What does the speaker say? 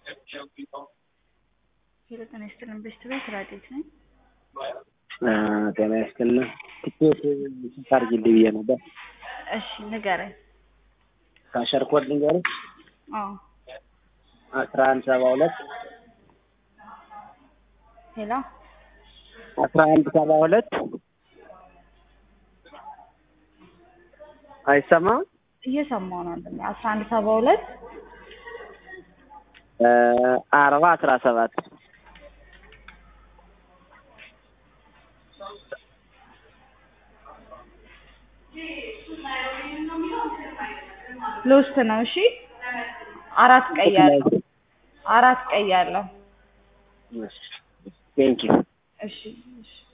ሄሎ ጤና ይስጥልን ቤስት ቤት ራዲት ነኝ። ጤና ይስጥልን። ትኬት ስንት አድርጊልኝ ብዬ ነበር። እሺ ንገረኝ። ካሸር ኮድ ልንገርህ አዎ አስራ አንድ ሰባ ሁለት ሄሎ አስራ አንድ ሰባ ሁለት አይሰማም እየሰማሁ ነው። ወንድሜ አስራ አንድ ሰባ ሁለት አርባ አስራ ሰባት ሎስት ነው። እሺ አራት ቀይ ያለው አራት ቀይ ያለው ቴንኪው እሺ እሺ